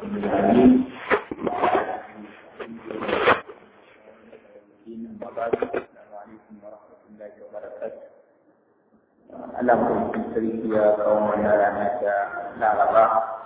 العليم وبعد السلام عليكم ورحمة الله وبركاته Allah mutum sarki ya kawo wannan rana ta Laraba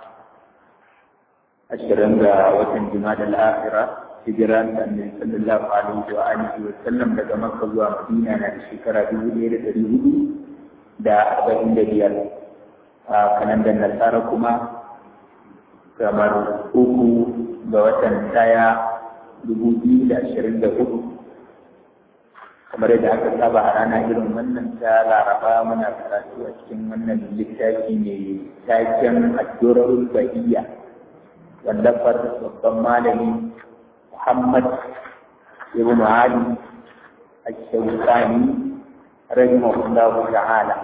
ashirin ga watan Jumada al-Akhira hijiran da Annabi sallallahu alaihi wa alihi wa sallam daga Makka zuwa Madina na shekara dubu ɗaya da ɗari hudu da arba'in da biyar a kalandar Nasara kuma kamar uku ga watan ɗaya dubu biyu da ashirin da hudu kamar yadda aka saba a rana irin wannan ta laraba muna karatu a cikin wannan littafi mai taken addu'arul bahiyya wallafar babban malami muhammad ibn ali al-shawkani rahimahullahu ta'ala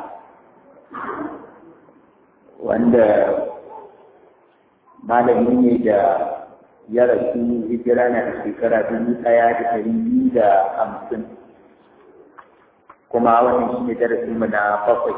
wanda malami ne da ya rasu hijira na da shekara dubu ɗaya da ɗari biyu da hamsin kuma wannan shi ne darasinmu na bakwai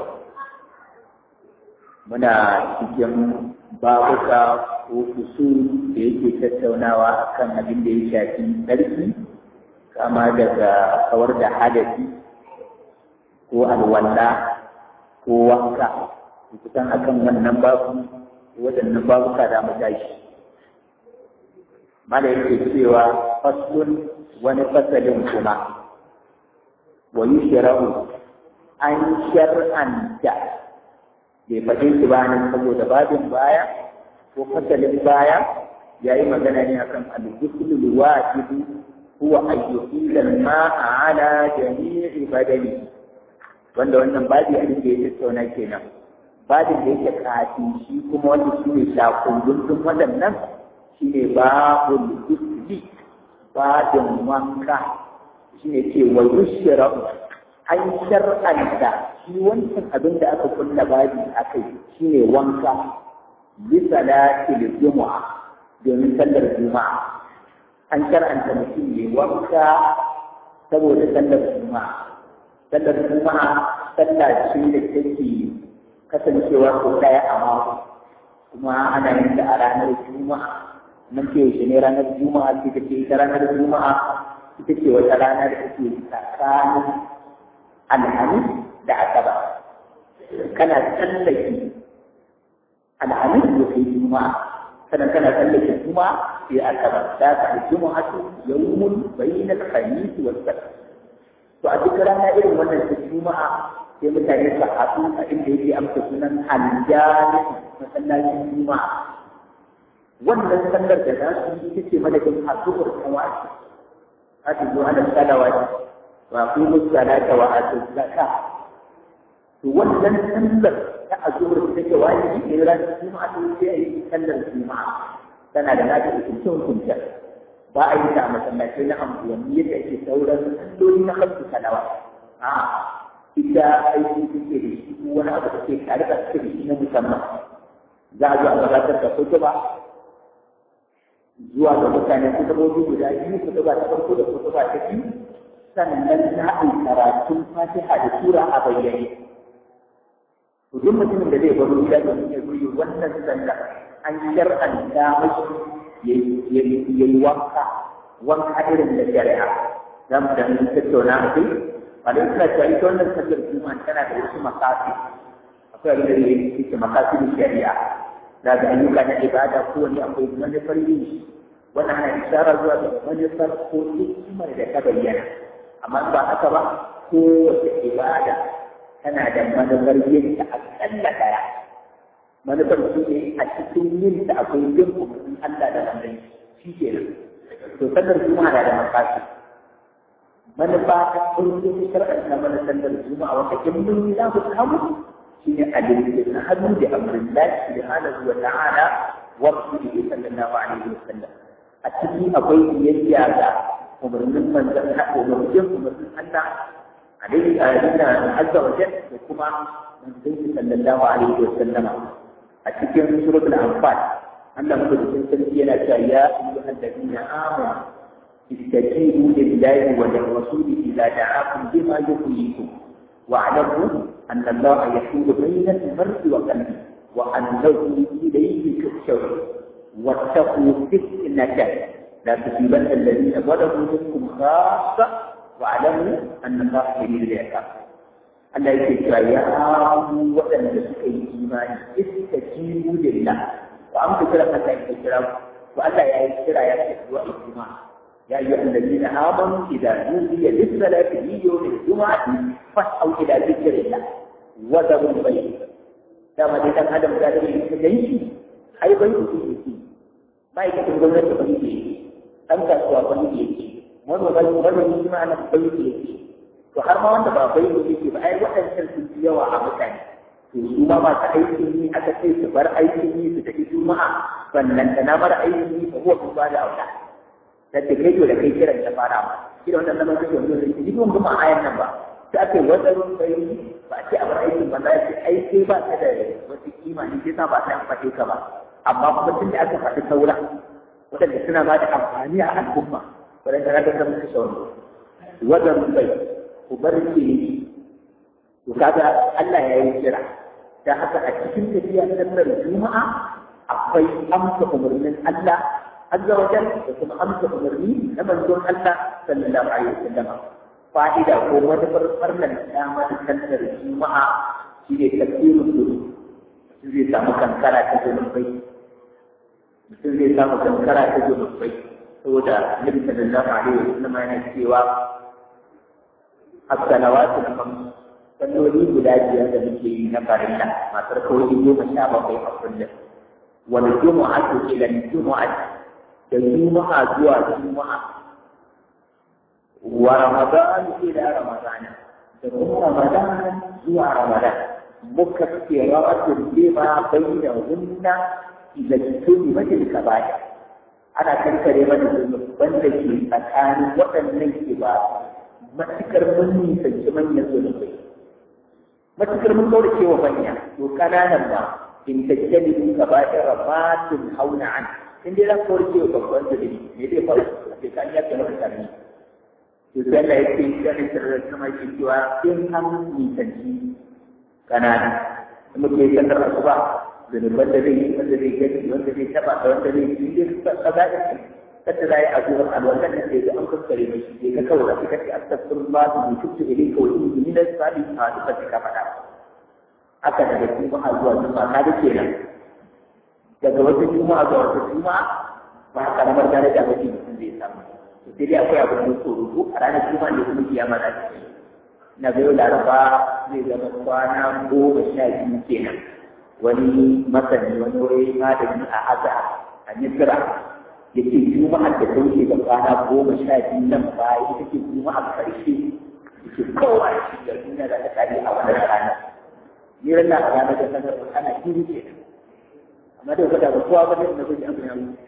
muna cikin babuka ko kusu da yake tattaunawa akan abin da ya shafi tsarki kama daga kawar da hadasi ko alwala ko wanka kusan akan wannan babu waɗannan babuka da mu tashi mala yake cewa faslun wani fasalin kuma wa yushra'u an shar'anta bai faɗe shi ba nan saboda babin baya ko fasalin baya ya yi magana ne akan al-ghusl al-wajib huwa an yuqila al-ma'a ala jami'i badani wanda wannan babi a da ya tattauna kenan babin da yake kafin shi kuma wanda shi ne shakundun waɗannan shi ne babul ghusli babin wanka shi ne ce wa yushra'u an shar'anta shi wancan abin da aka kulla babi a kai shi ne wanka bi salatil juma'a domin sallar juma'a an shar'anta mutum ne wanka saboda sallar juma'a sallar juma'a sallah ce da take kasancewa ko ɗaya a mako kuma ana yin ta a ranar juma'a nan ce yaushe ne ranar juma'a ce take ita ranar juma'a ita ce wata rana da take tsakanin alhamis da asabar kana tsallake alhamis da kai juma'a sannan kana tsallake juma'a sai asabar da ka juma'a su yawmun bainal khamis wa sabt to a duk rana irin wannan ta juma'a sai mutane su haɗu a inda yake amsa sunan aljami masallacin juma'a wannan sallar da za su yi ita ce madadin haɗuwar kawai حافظوا على الصلوات واقيموا الصلاه واتوا الزكاه to wannan sallar ta azumar da take wajibi ne ran juma'a to sai a yi sallar juma'a tana da nata hukunce hukunce ba a yi ta a masallatai na anguwanni yadda ake sauran salloli na kansu salawa a ita aiki take da shi wani abu da ke tare da take da shi na musamman za a zo a gabatar da kutuba zuwa ga mutane kutubobi guda biyu kutuba ta farko da kutuba ta biyu sannan za a yi karatun fatiha da sura a bayyane to duk mutumin da zai baro gida domin ya zo yi wannan sallah an shar'anta mashi ya yi wanka wanka irin da shari'a za mu da mun tattauna a kai ba da suna cewa ita wannan sallar juma'a tana da wasu makasi akwai abin da ya yi makasi da shari'a da ga ayyuka na ibada ko wani akwai manufar yin shi wannan ana isara zuwa ga manufar ko hikimar da ta bayyana amma ba haka ba kowace ibada tana da manufar yin ta akalla daya manufar shi ne a cikin yin ta akwai yin umarnin Allah da manzon shi ke nan to sallar juma'a na da makasi manufa ta farko ta shar'ar na mana sallar juma'a wanda in mun yi za mu samu shine adalci na hannu da amrin lahi subhanahu wa ta'ala wa rasulihi sallallahu alaihi wa sallam a ciki akwai biyayya ga umarnin manzon umarnin umarnin Allah alaihi ayatuna azza wa jalla da kuma manzon sallallahu alaihi wa sallam a cikin suratul anfal Allah madaukakin sarki yana cewa ya ayyuhal ladina amanu استجيبوا لله وللرسول إذا دعاكم بما يحييكم واعلموا أن الله يحول بين المرء وقلبه وأنه إليه تحشرون واتقوا فتنة لا تصيبن الذين ظلموا منكم خاصة واعلموا أن الله شديد العقاب Allah yake cewa ya amu waɗanda suka yi imani istajibu lillah wa an fi kira Allah ya kira ku Allah ya yi kira ya ce zuwa ijma ya yi alladina amanu idza nudiya lis-salati min yawmil jumu'ati fas'au ila dhikrillah wa dharul bayt dama dai dan adam da da yake ganshi ai bai ku yake ma'aikatan gwamnati ba yake dan kasuwa ba yake manoma manoma shi ma ana bai yake to har ma wanda ba bai yake ba ai waɗancan sun fi yawa a mutane to su ma masu aikin yi aka ce su bar aikin yi su tafi juma'a sannan da na bar aikin yi ba kuwa kun ba da auta da ta kai da kai kiran ta fara ma shi da wannan zaman kake wanda zai ji ban kuma ayan nan ba sai ake wata ruwan bai ba a ce a bar aikin ba za a ce ai sai ba ta da wata kima ne sai ta ba ta amfani ka ba amma kuma tun da aka faɗi saura waɗanda suna ba da amfani a al'umma waɗanda na ga kan su sauro wajen bai ku bar ke to kaga Allah ya yi kira da haka a cikin tafiya sallar juma'a akwai amsa umarnin Allah azza wa jalla da kuma amsa umarni na manzon Allah sallallahu alaihi wasallam fa'ida ko manufar farnan damar sallar juma'a shi ne tafsirin gudu mutum zai samu kankara ta zunubai mutum zai samu kankara ta zunubai saboda nabi sallallahu alaihi wasallam yana cewa as-salawatu al-khams salloli guda biyar da muke yi na farilla masu kawai goma sha bakwai a kullum wal jumu'atu ila jumu'ati da juma'a zuwa juma'a wa ramadan ila ramadan da kuma ramadan zuwa ramadan mukaffiratun lima bainahunna idza tunibat al-kaba'ir ana kankare mana zunuban da ke tsakanin waɗannan ibadu matukar mun nisanci manyan zunubai matukar mun kaura cewa manya to kananan ba in tajjali mun gaba da rabatun hauna an in dai zan kaura cewa babban zunubi me zai faru sai kan ya kana karni to sai Allah ya ce ya ne sirrin kuma shi cewa in an nisanci kanana muke sallar asuba zunuban da zai yi wanda zai gani wanda zai taba da wanda zai yi dai kaza da kada za a yi azuwar alwallan da ke an kaskare mai shi ka kawai da suka ce astaghfirullah bi tubu ilayka wa inni min as-salihin a duka ka faɗa haka daga juma'a zuwa juma'a ka da kenan daga wata juma'a zuwa wata juma'a ba karamar daraja ba ce mutum zai samu to sai dai akwai abu da tsoro ko a ranar juma'a ne kuma kiyama za ta yi na ga yau laraba zai zama kwana goma sha biyu kenan wani masani wani wani malami a aza a misira ya ce juma'ar da ta wuce da kwana goma sha biyu nan baya ita ce juma'ar ƙarshe da ke kowa da shi da duniya da ta kare a wannan ranar ni ran na a ranar da sanar da ana kiri ke amma da kwada ba kowa ba ne na gudu abu ya wuce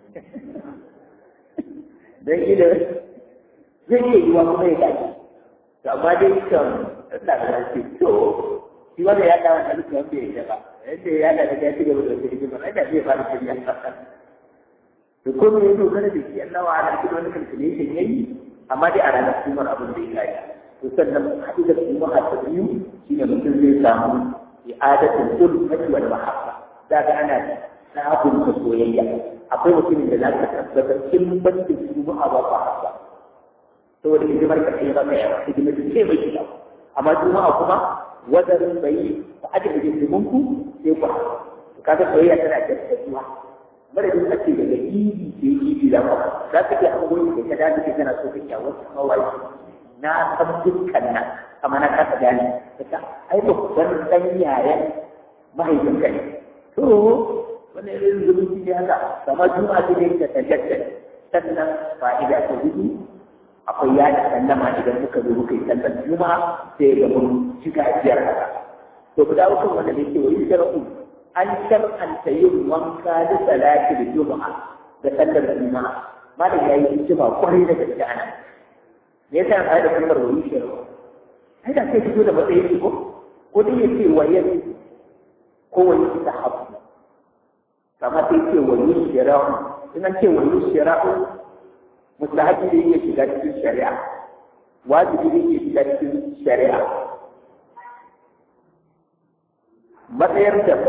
dan ila zai iya yiwa kuma ya dace to amma dai kan ina da shi to shi wanda ya dawo da dukkan bai ya ba yadda ya da ya ci gaba da wata hikima ai da zai fara shirya da kuma ya dogara da shi Allah wa ala cikin wani calculation yayi amma dai a ranar kumar abin da ya yi to sannan haɗu da kuma a biyu shine mutum zai samu i'adatul ulfati wal mahabba da ga ana sabunta soyayya akwai mutumin da za ka tabbatar kin ban da su ba ba ba ba saboda hidimar ka kai maka yawa hidimar da ce mai shiga amma juma'a kuma wadarin bai ba a da hidimun ku sai ku kaga soyayya tana da zuwa madadin ake daga idi ke idi da ba za ka iya hangoyi da ka dace ke kana so ka kyawar kawai na san dukkan nan amma na kasa gane ka ai ba ku san dan yayan mahaifinka ne to wannan irin zumunci ne haka kama juma'a ce ne ta tajaddada sannan fa'ida ta hudu akwai yada sallama idan muka zo muka yi sallar juma'a sai ga mun shiga biyar haka to ku dawo kan wanda ne ke wani shar'u an shar'anta yin wanka da salati da juma'a da sallar juma'a malam yayi hikima kwarai da gaske ana me yasa ai da kalmar wani shar'u ai da sai fito da matsayin ko ko dai yace wayan ko wani sahabu kamar sai ce wani shar'u in an ce wani shar'u mustahabi da yake shiga cikin shari'a wajibi da yake shiga cikin shari'a matsayar da mafi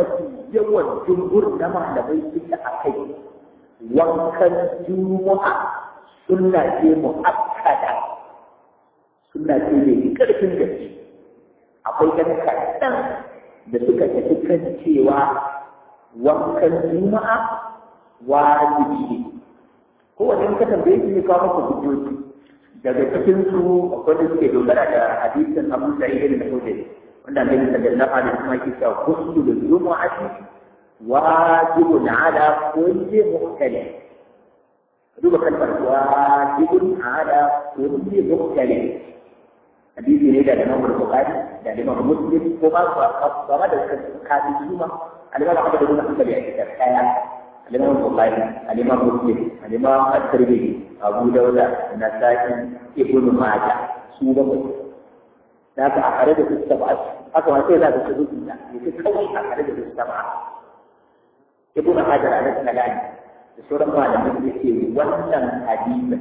yawan jumhur na malamai suke a kai wankan juma'a sunna ce mu'akkada sunna ce mai ƙarfin gaske akwai ɗan kaɗan da suka tafi kan cewa wankan juma'a wajibi ne kowane in ka tambaye shi ne kawo maka hujjoji daga cikin su akwai da suke dogara da hadisin Abu Sa'id al-Khudri wanda Annabi sallallahu alaihi wasallam yake cewa kullu al-jumu'ati wajibun ala kulli muhtalim duba kalmar wajibun ala kulli muhtalim hadisi ne da Imam Bukhari da Imam Muslim ko ba ba ba da kafin suma al-Imam Ahmad bin Hanbal ya ce kaya al-Imam Bukhari al-Imam Muslim al-Imam At-Tirmidhi Abu Dawud Nasa'i Ibn Majah su ba mu da ka a kare da su saba haka ma sai za ka su da yake kawai a kare da su saba Ibn Hajar al-Asqalani da sauran malaman da ke wannan hadisin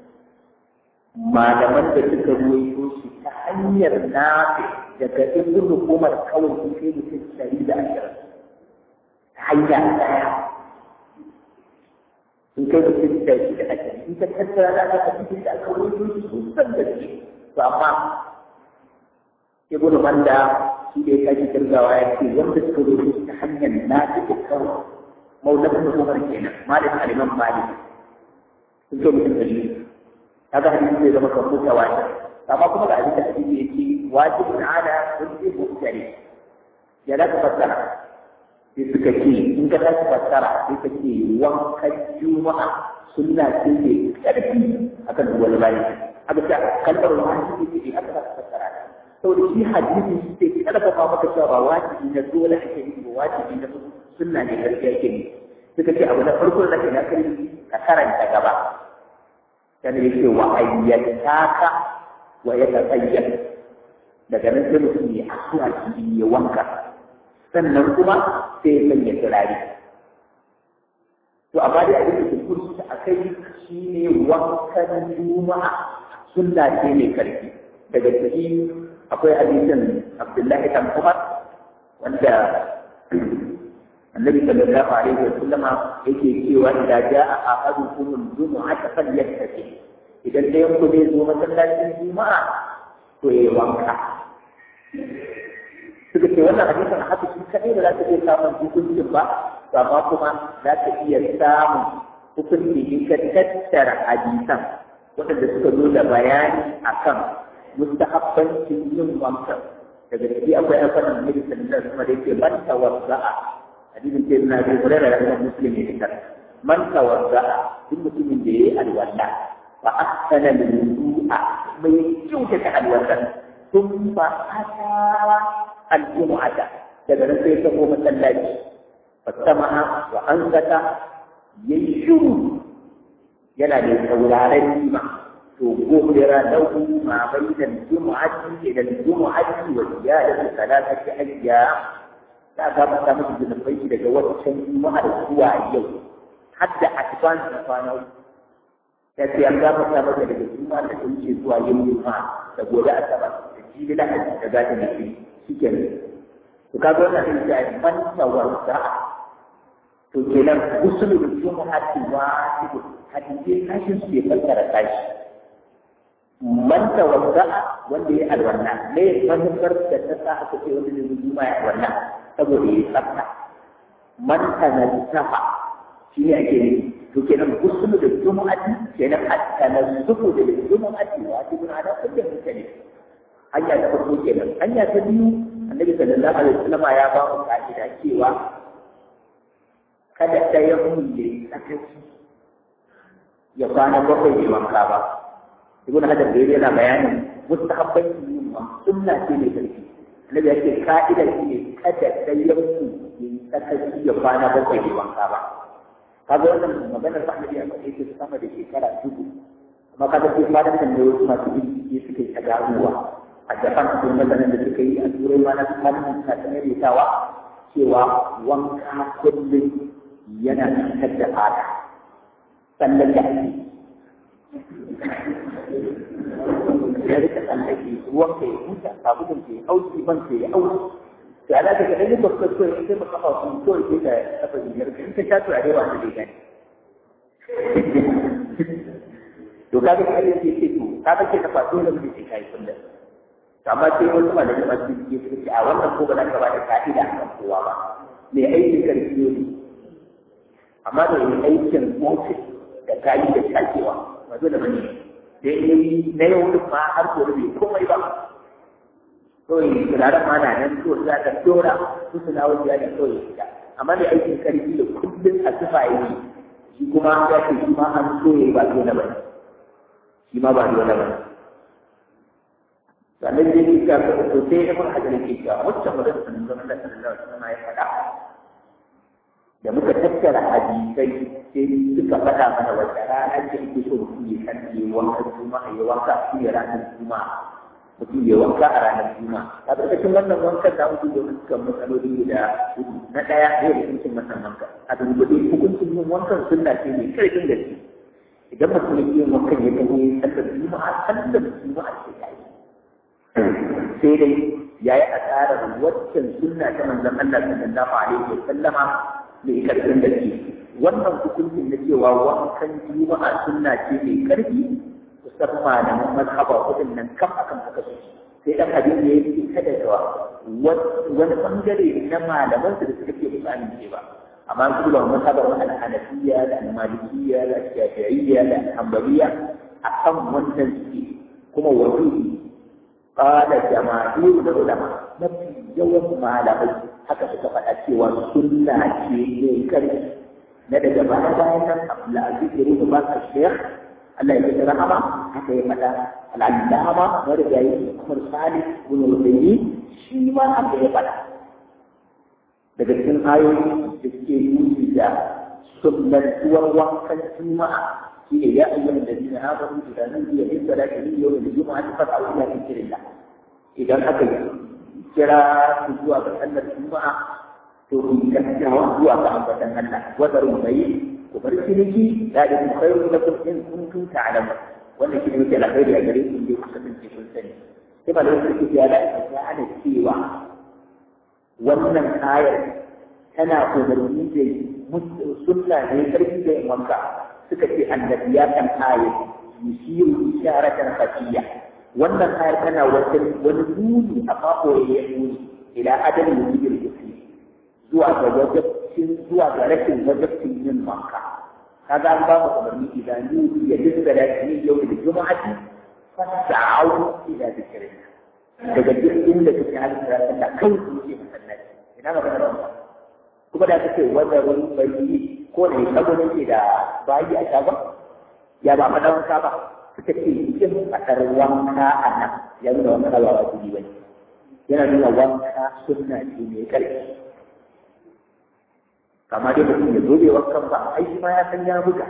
malaman da suka ruwaito shi ta hanyar nafi daga ibn hukumar kawai sun kai mutum ɗari da ashirin ta hanya ɗaya sun kai mutum ɗari da ashirin in ka tattara da aka cikin da aka ruwaito shi sun san da shi to amma ibn manda shi da ya kaji kirgawa ya ce wanda suka ruwaito shi ta hanyar nafi da kawai maulana hukumar kenan malik aliman malik sun kai mutum ɗari kaga hadisi zai zama kan mutu wani amma kuma ga abin da hadisi yake wajibun ala kulli muhtari ya da fassara sai suka ce in ka tashi fassara sai ka ce wankan juma'a sunna ce mai karfi akan duk wani bayi aka ce kalmar wajibi ce aka ta fassara saboda shi hadisi shi ke karfafa maka cewa ba wajibi na dole ake yi ba wajibi na sunna ne gaskiya ke ne suka ce abu na farko da ke na ka karanta gaba dan yake wa ayyataka wa yatasayyad daga nan sai mutum ya asuwa shi ya wanka sannan kuma sai ya sanya turare to amma dai abin da ke kursu a kai shine wankan juma'a sunna ce mai karfi daga ciki akwai hadisin Abdullahi dan Umar wanda النبي صلى الله عليه وسلم yake cewa da jaa ahadukum al-jum'ata falyattaqi idan dai ku zai zo masallacin juma'a to ya wanka suka ce wannan hadisin haka shi kadai da za ta iya samun hukuncin ba to amma kuma za ta iya samun hukunci in ka tattara hadisan waɗanda suka zo da bayani akan mustahabbancin yin wanka daga ciki akwai alfanan nabi sallallahu alaihi wasallam da yake man tawadda'a hadisin ce na bi hurera da kuma muslim ne kan man tawadda duk mutumin da yayi alwala fa ahsana al-wudu'a mai kyauta ta alwala thumma ata al-jumu'ata daga nan sai ta ko masallaci fasama'a wa ansata yayi shuru yana da sauraron nima to gobira lahu ma bainal jumu'ati ila al-jumu'ati wa ziyadatu thalathati ayyam za a gaba ta masa zunubai shi daga wancan juma'ar zuwa yau har da advance na kwana ya ce an gaba ta masa daga juma'ar da ta wuce zuwa yau juma'a da gobe asabar da jibi lahadi da gata da shi shi ke nan to ka ga wannan sai ya manta warda to kenan usulu da juma'a ce wajibi hadisi kashin su ya fassara kashi manta warda wanda ya alwanna ne manufar da ta sa aka ce wanda zai juma'a ya alwanna saboda ya tsafta man tanazzaha shi ne ake nufi to kenan gusulu da jumu'ati kenan at-tanazzuhu da jumu'ati wajibun ala kulli muslim hanya ta farko kenan hanya ta biyu annabi sallallahu alaihi wasallam ya ba mu ka'ida cewa kada ɗaya mun yi sakaci ya kwana bakwai bai wanka ba ibn hajar da yana bayanin mustahabbanci yin wa sunna ce mai karfi annabi ya ce ka'ida shi ne kada ɗayan ku ya yi sakaci ya kwana bakwai bai wanka ba kaga wannan maganar sa annabi ya faɗe ta sama da shekara dubu amma kaga sai fatan kan da wasu masu bincike suka yi ta ganowa a japan akwai mazanin da suka yi a turai ma na malamin ta ta maimaitawa cewa wanka kullum yana cutar da fata sannan da ake ya rika tsallake ruwan ka ya huta sabulun ka ya auki ban ka ya auki to ala daga ɗan ba ko ko sai ba kafa su ko sai ka kafa biyar in ka sha to a dai ba su dai to kaga kai yake ce to kaga ke kafa dole mu ce kai kullum amma sai wasu malamai masu yi su ce a wannan ko ba za ka ba da ka'ida kan kowa ba mai aikin karfi ne amma da mai aikin ofis da kayi da shakewa ba dole ba ne da yi na yau duk ma har gobe bai komai ba kawai turaren ma na nan to za ka dora su su na wajen da kawai fita amma da aikin karfi da kullum a tufa yi shi kuma ya ce shi ma an so ya ba dole ba shi ma ba dole ba sannan dai ni ka ga to sai ibn hajar yake cewa wacce magana sanin zaman da sallallahu alaihi wasallam ya faɗa da muka tattara hadisai sai suka faɗa mana wata rana ce ake so mutum ya san ya wanka juma'a ya wanka shi ne ranar juma'a mutum ya wanka a ranar juma'a a ƙarƙashin wannan wankan da mutum domin suka matsaloli guda hudu na ɗaya ne da hukuncin masan wanka a dunkule hukuncin yin wankan sunna ce mai ƙarfin gaske idan mutum ya yin wankan ya taho sallar juma'a sallar juma'a ce ta yi sai dai ya yi asarar waccan sunna ta manzon Allah sallallahu alaihi wa sallama mai karfin da ke wannan hukuncin na cewa wankan juma'a sunna ce mai karfi kusan malaman mazhaba kudin nan kam akan haka su sai dan abin da ya fi kada da wani bangare na malaman su da suka ce ba amince ba amma su da mazhabar wani hanafiya da malikiya da shafi'iyya da hanbaliya akan wannan suke kuma wani قال جماهير العلماء mafi yawan malamai haka suka faɗa cewa sunna ce ne karfi na daga baya bayan nan Abdulaziz ya rubuta baka Sheikh Allah ya ji rahama haka ya faɗa al'allama wanda ya yi Umar Salih bin Rubayi shi ma haka ya faɗa daga cikin ayoyi da suke nuni da sunnatuwar wankan juma'a هي يا أيها الذين آمنوا إذا نودي للصلاة من يوم الجمعة فاسعوا إلى ذكر الله إذا أكل كرا سجوا بأن الجمعة تقول كسر وجوا بأن الله وذروا البيع وبرسلك ذلك خير لكم إن كنتم تعلمون وأن كلمة على خير أجرين من يقسم في كل سنة كما لو كنت في آلاء فكان السيوة وأن الآية tana umarni da sunna ne karfi da yin wanka suka ce annabi ya kan aya yusiru isharatan khafiyya wannan ayar tana wata wani nuni a mako ya nuni ila adalin wujudin gusi zuwa ga wajabcin zuwa ga rashin wajabcin yin wanka kaga an ba mu umarni idan nuni ya dinga da shi yau da juma'ati fasa'u ila zikrillah daga duk inda kake halin da Allah kai ku ce masallaci ina magana da wannan kuma da kake wazarin bayi ko da sabo ne da bayi a shagon ya ba faɗa wanka ba suka ce yin faɗar wanka a nan ya nuna wanka ba wa kuɗi bane yana nuna wanka sunna ce mai ƙarfi kama dai mutum ya zo bai wankan ba ai ma ya san ya buga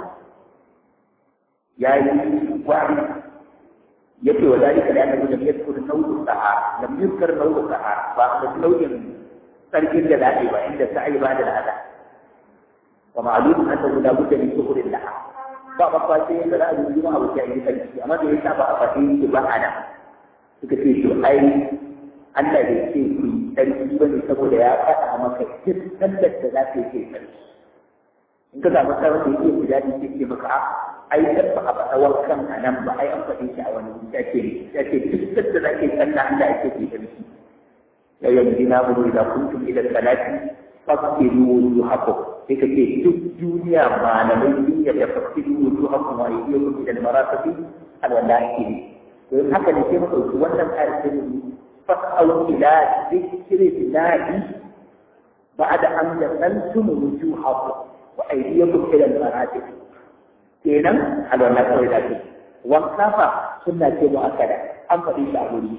ya yi gwari ya ce wa zalika da annabi lam yadkur nawdu sahara lam yadkur nawdu sahara ba da nau'in sarkin da zaɓe ba inda ta yi ba da lada wa ma'alum annahu la budda min shuhurin laha ba ba fa sai da ra'ayi juma'a ba sai yi sarki amma da yasa ba a fadi shi ba ana suka ce to ai Allah bai ce ku sarki bane saboda ya faɗa maka duk sallar da za ka yi kai sarki in ka samu sarki da yake guda da yake maka ai dan ba a faɗa wankan a nan ba ai an faɗe shi a wani ya ce ya ce duk sallar da za ka yi sallah Allah ya ce ku sarki ya yanzu na buru da kuntum ila salati fasiru wujuhakum sai ka ce duk duniya malamai duniya da fasiru wujuhakum wa aydiyakum ila al-marafiqi al-wallahi to haka ne sai mu dauki wannan ayar sai mu fasau ila dhikri billahi ba'da an jasantum wujuhakum wa aydiyakum ila al-marafiq kenan alwala kawai da ke wanka fa sunna ce mu'akkada an faɗi shi a wuri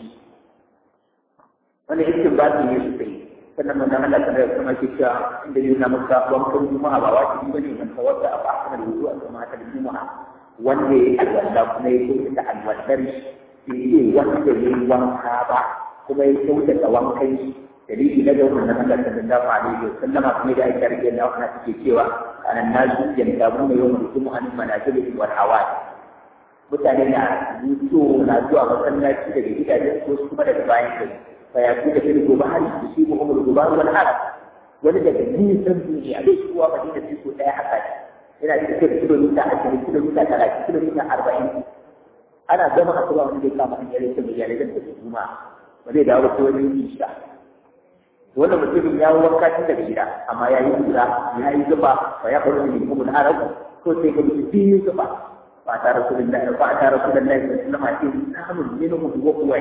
wani iskin ba su yi su sai sannan mun Allah ta da kuma ke cewa inda yi na maka wankan juma'a ba wajibi bane man tawadda a ba'ana da wudu a kuma ta juma'a wanda ya alwala kuma ya ce da alwalar shi ce wanda ya yi wanka ba kuma ya kyauta da wankan shi dalili na ga wannan Allah sallallahu alaihi wa sallama kuma da aka rike da wannan take cewa anan nasu yantabuna yawmul jumu'ati manazilihim wal hawai mutane na zuwa na zuwa masallaci daga gidajen ko kuma daga bayan gari fa ya kuka fil gubari yusibu umul gubar wal arab wani daga nisan duniya bai zuwa madina sai ko daya haka yana cikin kilomita ashirin kilomita talatin kilomita arba'in ana gama asuba wani zai kama hanyar yake mai yare da su juma ba zai dawo ko wani isha wannan mutumin ya wanka tun daga gida amma ya yi kura ya yi zuba ba ya faru ne kuma da arabu ko sai ga mutum biyu zuba ba ta rasulullahi ba ta rasulullahi sallallahu alaihi wasallam samun minhum wa huwa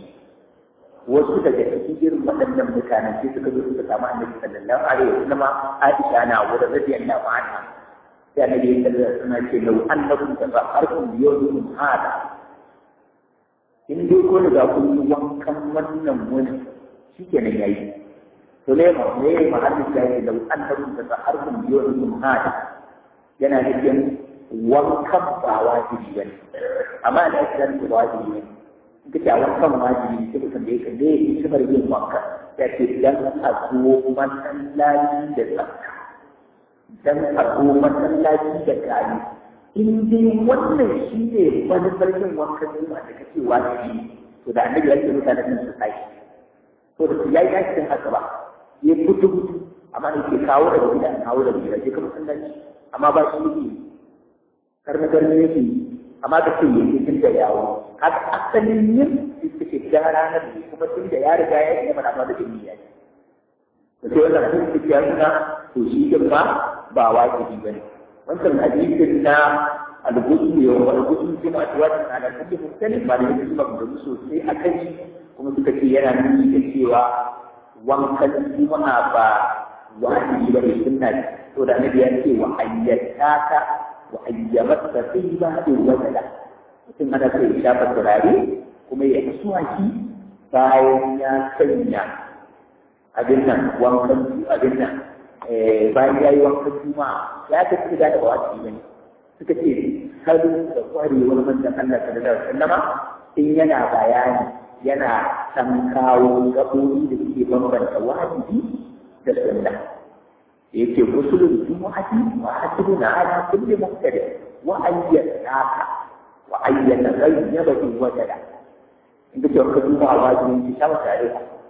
wasu daga cikin irin waɗannan mutanen sai suka zo suka samu annabi sallallahu alaihi wasallam Aisha na wurin radiyallahu anha sai annabi ya sallallahu suna ce lau annakum tafaharkum yawmin hada in dai ko da kun yi wankan wannan wani shikenan yayi to ne ma ne ma hadin da yake lau annakum tafaharkum yawmin hada yana nufin wankan ba wajibi bane amma da ake da wajibi ne duka wankan wajibi sai ka tambaye ka ne hikimar yin wanka ya ce dan a zo masallaci da tsafta dan a zo masallaci da gari in dai wannan shi ne manufar yin wankan juma'a da kake wajibi to da annabi ya ce mutanen nan su sai to da ya yi aikin haka ba ya gudu gudu amma ne ke kawo daga gida kawo daga gida je ka masallaci amma ba shi yake karna garni yake amma ka ce yake tun da yawo haka asalin yin ita ce ta ranar ne kuma tun da ya riga ya yi mana amma da niyya ne to sai wannan hadisi ya nuna to shi din ba ba wajibi bane wancan hadisin na al-ghusl wa al-ghusl kuma atwatan ala kulli muhtalif ba da yake ba da sosai akan shi kuma suka ce yana nuni da cewa wankan juma'a ba wajibi ba ne sunna to da annabi ya ce wa ayyataka wa ayyamatka fi ba'di wajala mutum ana so ya shafa turare kuma ya asuwaki bayan ya sanya abin nan wankan abin nan bayan ya yi wankan juma'a ya ta fi da wasu ne suka ce salo da kwarewar manzon Allah sallallahu alaihi wasallama in yana bayani yana san kawo gaɓoɓi da suke bambanta wajibi da sunna yake musulun jumu'ati wa hasibuna ala kulli muhtadi wa ayyadaka wa ayyana ghayyaba in wajada inda ke ka duba a wajibin ki sama tare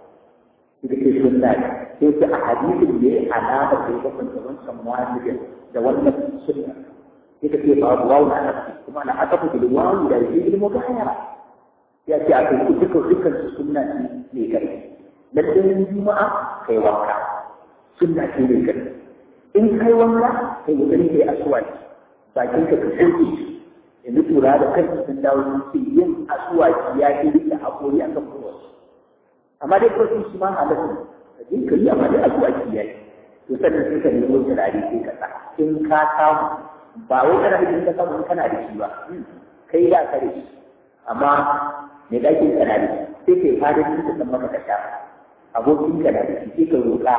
ita ce sunna ne sai ta a hadisin da ya alama da ya kwanta wancan wajibin da wannan sunna ita ce ba wawu na nafsi kuma na aka fi da wawu da yake ilmu gayara ya ce a kai duka dukkan su sunna ce ne kai lallai juma'a kai wanka sunna ce ne kai in kai wanka kai kokari kai aswaki bakin ka ka soke yanzu tura da kai sun dawo sun ce yin aswaki ya ke rike hakori a kan kowace amma dai kawai shi ma halatta ka je ka yi amma dai aswaki ya yi to sannan sai ka nemo turare sai ka sa in ka samu ba wai kana da ka samu kana da shi ba kai da ka da shi amma mai ɗakin ka na da shi sai kai fara shi ka san maka ka shafa abokin ka na da shi sai ka roƙa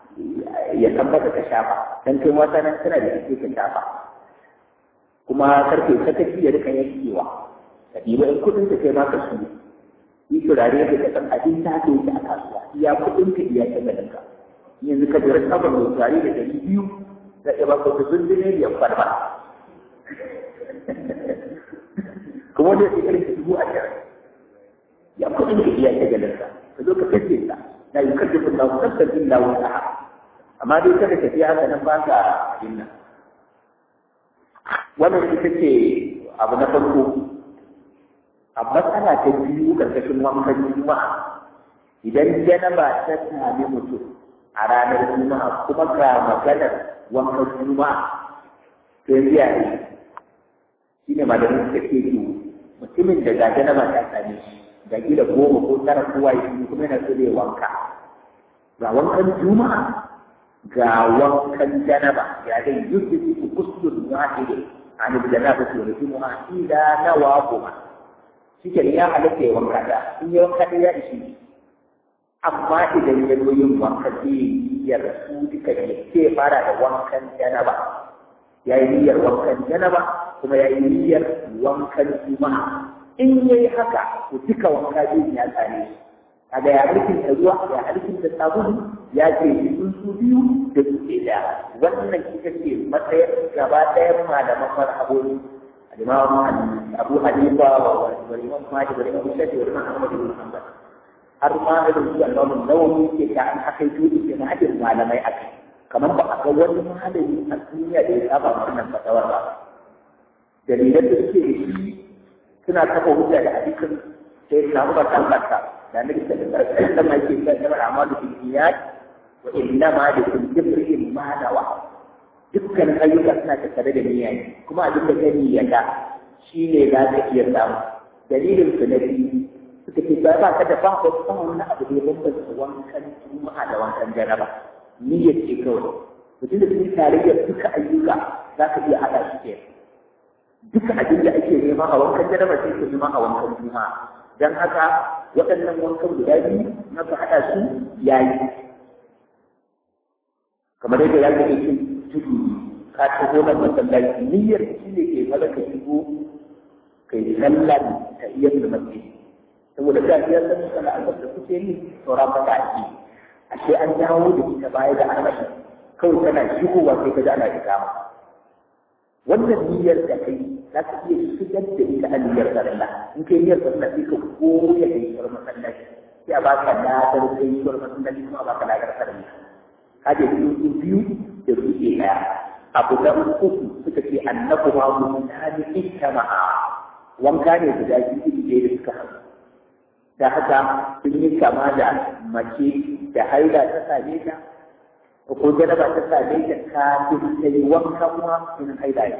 ya san maka ka shafa dan kai wata nan kana da shi ka shafa kuma karfe sakaci ya rika yankewa ka ɗiba in kuɗin ka kai ma ka su yi turare da ka san abin ta ke yi a kasuwa iya kuɗin ka iya ta ganin ka yanzu ka jira sabon mai turare da ɗari biyu da ya baka wata zundune ya farba kuma wanda ya irin ka dubu a jira ya kuɗin ka iya ta ganin ka ka zo ka kace ta na yi kace kun lawo kasar illa wata amma dai kada ka fi haka nan ba ka abin nan wannan ita ce abu na farko a matsala ta biyu ƙarƙashin wankan juma'a idan janaba ta sami mutum a ranar juma'a kuma ga maganar wankan juma'a to yanzu ya yi shi ne malamin suka ce to mutumin da ga janaba ta same shi ga gida goma ko tara kowa ya yi kuma yana so zai wanka ga wankan juma'a ga wankan janaba ya dai yudda su kusur wahidin عن الجنابة والجمعة إلى نواقما شكرا يا عليك wanka da in yi wanka da ya ishi amma idan ya zo yin wanka zai ya rasu duka ne sai fara da wankan janaba ya yi niyyar wankan janaba kuma ya yi niyyar wankan juma'a in ya yi haka to duka wanka zai ya tsare shi kaga ya harkin da ruwa ya harkin da sabulu ya ce sun su biyu da su ke da wannan ita ce matsayin gaba ɗayan malaman marhaboni al-imam abu hanifa wa imam malik wa imam shafi wa imam ahmad bin hanbal har ma irin su Allah nawawi ke ta an haka yi ke na hadin malamai a kai kamar ba a ga wani malami a duniya da ya saba wannan fatawar ba dalilan da suke da shi suna kafa hujja da hadisin sai na ba kan kanta da nabi sallallahu alaihi wasallam yake cewa kamar amalu bil niyat wa inna ma li kulli imrin ma nawa dukkan ayyuka suna tattare da niyya ne kuma abin da ka niyyata shine za ka iya samu dalilin su na biyu suka ce ba ba ka da ba ko ba wani abu da ya bambanta wankan juma'a da wankan jaraba niyyar ce kawai mutum da sun tarayyar duka ayyuka za ka iya haɗa shi ke duka abin da ake nema a wankan jaraba sai ka nema a wankan juma'a don haka waɗannan wankan guda biyu na ka haɗa su yayi kamar yadda ya gane cin tudu ka taho nan masallaci niyyar shi ne ke maza ka shigo kai sallar ta iya da masjid saboda da ya san sallar da kuke yi sauran fata ake ashe an dawo da ita baya da armashi kawai tana shigowa sai ka ji ana ikama wannan niyyar da kai za ka iya shigar da ita a niyyar sallah in kai niyyar sallah sai ka koya da ita masallaci sai a baka ladar kai ita masallaci kuma a baka ladar sallah kaje su biyu da su ke daya abu da uku suka ce annabu ma mutane ittama'a wanka ne guda biyu da suka haɗu da haka sun yi kama da mace da haila ta same ta ko jaraba ta same ta kafin ta yi wanka kuma in haila ne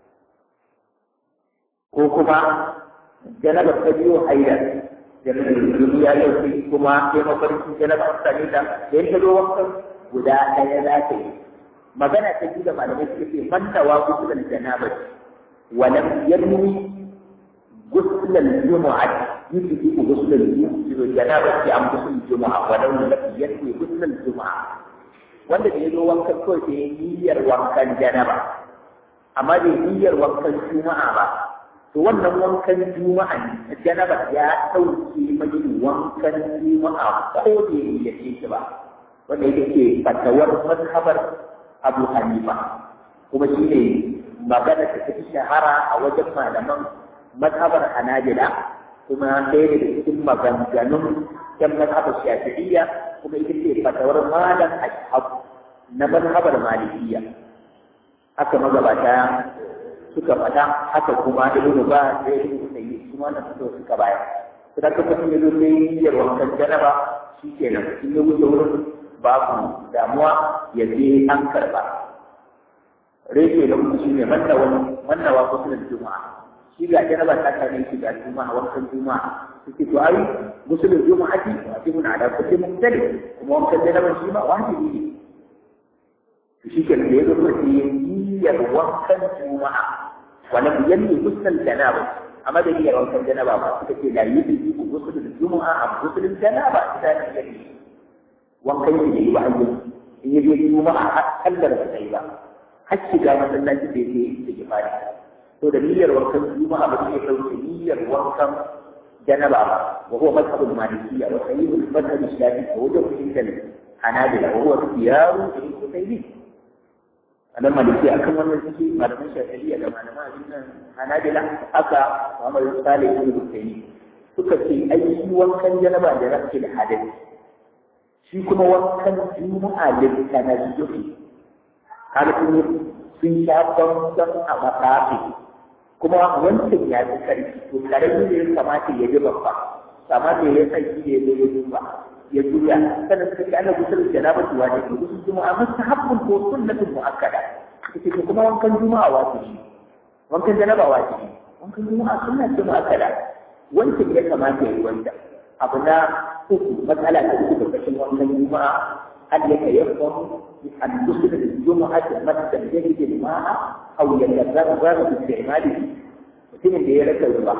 ko kuma jaraba ta biyo haila da duniya yau sai kuma ya mafarki jaraba ta same ta da ya zo wankan guda ɗaya za ta yi magana ta biyu da malamai suka ce man tawa gusulan janaba walam yarmi غسل الجمعة يجب غسل الجنابة عن غسل الجمعة ولو لم يكن غسل الجمعة wanda da ya zo wankan kawai da ya niyyar wankan janaba amma da niyyar wankan juma'a ba to wannan wankan juma'a ne janaba ya ɗauke mai wankan juma'a ko da ya niyyace shi ba wanda yake ce fatawar mazhabar abu hanifa kuma shi ne magana ta fi shahara a wajen malaman mazhabar hanabila kuma ɗaya daga cikin maganganun yan mazhabar shafi'iyya kuma ita ce fatawar malam ashab na mazhabar malikiyya haka magabata suka fata haka kuma ibn ba da ibn sayyid kuma na fito suka baya sai ka kuma yazo sai niyyar wankan janaba shikenan in ya wuce wurin babu damuwa ya je an karba reke da kuma shine manna wani manna wa kusurin juma'a shi ga janaba ta kare shi ga juma'a wankan juma'a suke to ai musulun juma'a ji wajibun ala kulli muhtali kuma wankan janaba shi ma wajibi ne to shi ke da yazo ko shi niyyar wankan juma'a wala yanni musul janaba amma da niyyar wankan janaba ba suka ce la yi ku musulun juma'a a musulun janaba idan ya yi wankan shi ne ba hanyar in yi juma'a har kallar ba sai ba har shiga masallaci da yake da kifari to da niyyar wankan juma'a ba sai dauke niyyar wankan janaba ba wa huwa madhhabul malikiyya wa sahihul madhhab shafi wa wajhu inda hanabila wa huwa khiyaru ibn qutaybi anan maliki akan wannan suke malaman shafi'iyya da malaman addinin hanabila aka Muhammad Salih ibn Qutaybi suka ce ai shi wankan janaba da rafi da hadisi shi kuma wankan juma'a da tanazzuhi kaga sun sun sha bambam a matsafi kuma wancan ya fi karfi to karami ne ya kamata ya ji babba amma da ya sai shi ne ya duba ya juya sannan suka ce ana gusul janaba tuwa ne ko gusul juma'a mustahabbun ko sunnatun muakkada kace to kuma wankan juma'a wajibi wankan janaba wajibi wankan juma'a sunna ce muakkada wancan ya kamata ya yi wanda abu na uku matsala ta uku da kashin wankan juma'a هل يتيقن أن تصل الجمعة مسجد يجد الماء أو يتذرر باستعماله mutumin da ya rasa ruwa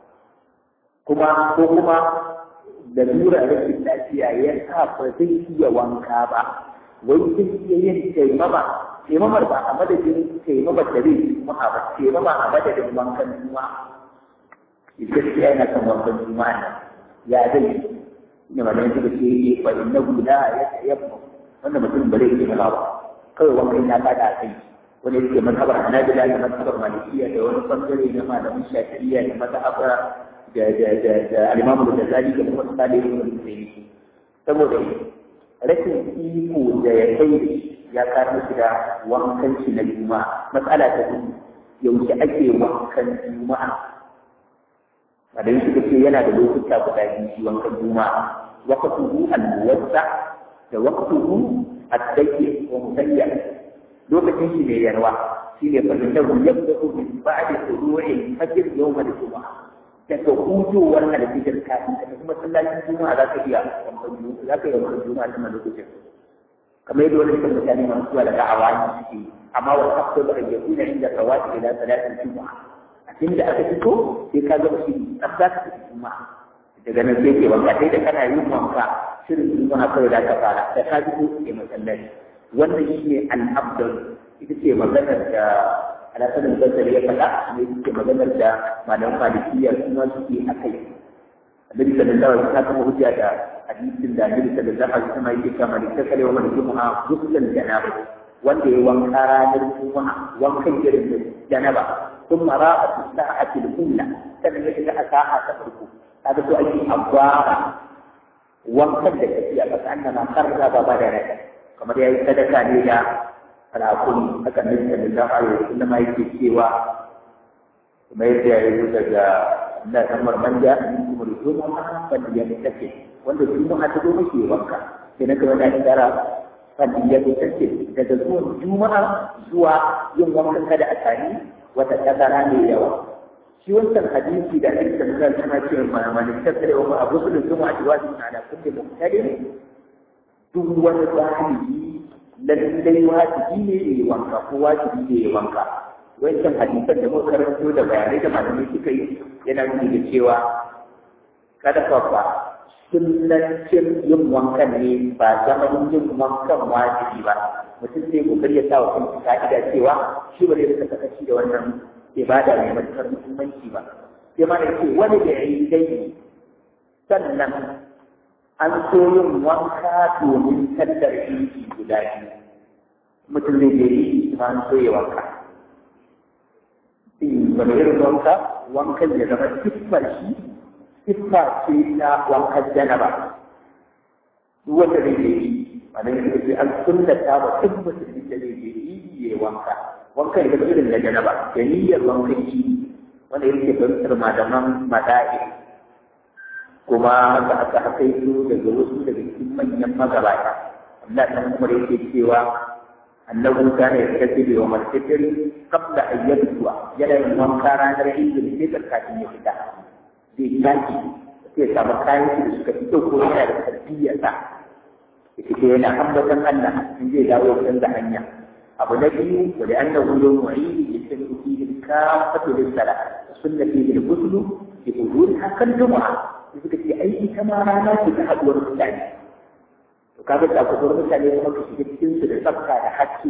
kuma ko kuma da lura rashin lafiya ya sa ba zai iya wanka ba wai zai iya yin taimama taimamar ba a madadin taimamar da zai juma'a ba taimama a madadin wankan juma'a gaskiya yana kan wankan juma'a nan ya zai ne malamai suka ce yi fa innahu la yatayammu wanda mutum ba zai yi ba kawai wankan ya kada a kai wani yake mazhabar hanabila da mazhabar malikiya da wani bangare na malamin shafi'iyya da mazhabar da da da da al-Imam al-Ghazali da kuma Salih ibn Al-Husayn saboda rashin iko da ya kai ya karo shi da wankan shi na juma'a matsala ta biyu yaushe ake wankan juma'a a da yake ce yana da lokuta guda biyu shi wankan juma'a waqtuhu al-muwassa da waqtuhu ad-dayyi wa musayya lokacin shi ne yarwa shi ne fahimtar yadda min ba'da tulu'i fajr yawm al-juma'a daga hujowar alfijir kafin ka tafi masallacin juma'a za ka iya wankan juma'a za ka iya wankan juma'a tun lokacin kamar yadda wani kan mutane masu zuwa daga awani suke amma wa kafto da rage kuna inda kawai ila salatin juma'a a cikin da aka fito sai ka gaba shi tsaf za ka tafi juma'a daga nan sai ke wanka sai da kana yin wanka shirin juma'a kawai za ka fara da ka fito ke masallaci wannan shi ne al'abdal ita ce maganar da alasanin basar ya faɗa ne ita ce maganar da malaman malikiyya kuma suke a kai annabi sallallahu alaihi wasallam kuma hujja da hadisin da annabi sallallahu alaihi wasallam yake cewa man takale wa man juma'a ghuslan janaba wanda ya wanka ranar juma'a wankan irin da janaba ثم راى في الساعة الأولى sannan ya shiga a sa'a ta farko kaga so ake abwara wankan da tafiya ba ta annama karra ba ba da rai kamar yayi sadaka ne da rakuni haka ne da da ayo inda ma yake cewa kuma yadda ya yi daga Allah ta marmanja in kuma juma'a ban ya take wanda juma'a ta zo mashi wanka sai na kamar da tsara ban ya take daga zuwan juma'a zuwa yin wankan kada a tani wata tazara ne yawa shi wancan hadisi da ake tambaya tana cewa ma man tasare wa abu sulul juma'a wajibun ala kulli muqtadir duk wani zahiri lallai wajibi ne ya yi wanka ko wajibi ne ya yi wanka wancan hadisan da muka karanto da bayanai da malamai suka yi yana nuni da cewa kada fa ba sunnacin yin wankan ne ba zaman yin wankan wajibi ba mutum sai kokari ya sa wa kansa ka'ida cewa shi ba zai rika sakaci da wannan ibada mai matuƙar muhimmanci ba sai ma da ce wani da ya yi dai sannan an so yin wanka domin sallar idi guda biyu mutum zai je yi ma an so ya wanka wani irin wanka wankan ya zama siffar shi siffa ce na wankan janaba duk wanda zai je yi wannan yake sai an sunnata ba duk musulmi da zai je yi ya wanka wankan ya irin na janaba da niyyar wankan yi wanda yake fahimtar malaman mada'i kuma haka aka haka yi daga wasu daga cikin manyan magabata Allah dan kuma yake cewa annahu kana yaktabi wa martatir qabla an yabtua yana yin wanka ranar idul fitr kafin ya fita zai tashi sai samu kayan shi da suka fito ko yana da tarbiyya sa yake yana ambatan Allah in zai dawo canza hanya abu na biyu wa da annahu yawmu eid yastami'u fihi al-kaffatu lis-salah sunna fihi al-ghusl fi huduriha kal jumu'ah suka ce ai ita ma rana ce ta haɗuwar mutane to kaga da haɗuwar mutane kuma ka shiga cikin su da tsafta da haske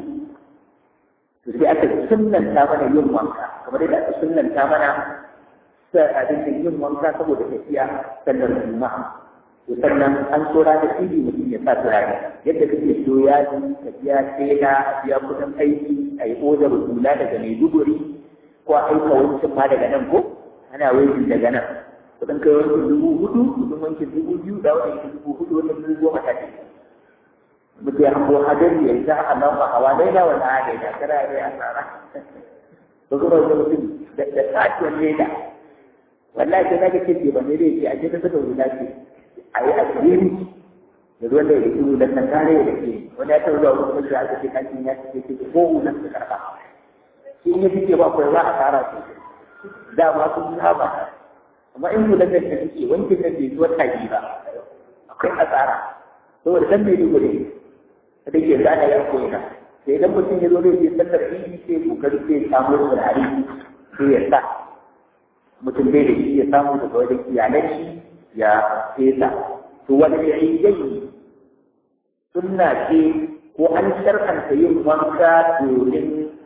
to sai aka sunnanta mana yin wanka kamar yadda aka sunnanta mana sa abin da yin wanka saboda tafiya sallar juma'a to sannan an so ranar idi mutum ya sa turare yadda kake so ya ji tafiya tela biya kudin aiki a yi odar hula daga maiduguri ko a aika wancan ma daga nan ko ana wajen daga nan kudin kai wankin dubu hudu kudin wankin dubu biyu da wani dubu hudu wani dubu goma ta ce mutum ya hango hadari ya za a nan hawa daida wani hada da kara ya yi asara ba kuma wani mutum da tsakiyar leda wallahi sai nake ce ba ne dai ce a cikin saka wuta ce a yi asiri da ruwan da ya ke wulan nan kare da ke wani ya taɓa zuwa wani mutum aka ce kakin ya ce ce ko wulan su karɓa shi in ya fice ba kawai za a tara su dama sun saba amma in mu lafiya ta ce wankin nan bai zuwa taji ba akwai asara saboda dan mai dubu ne da ke zana ya koyi sai idan mutum ya zo zai je sallar idi sai kokari sai samu turare sai ya sa mutum bai da shi ya samu daga wajen iyalan shi ya fesa to wani ya yi yayi sunna ce ko an shar'anta yin wanka domin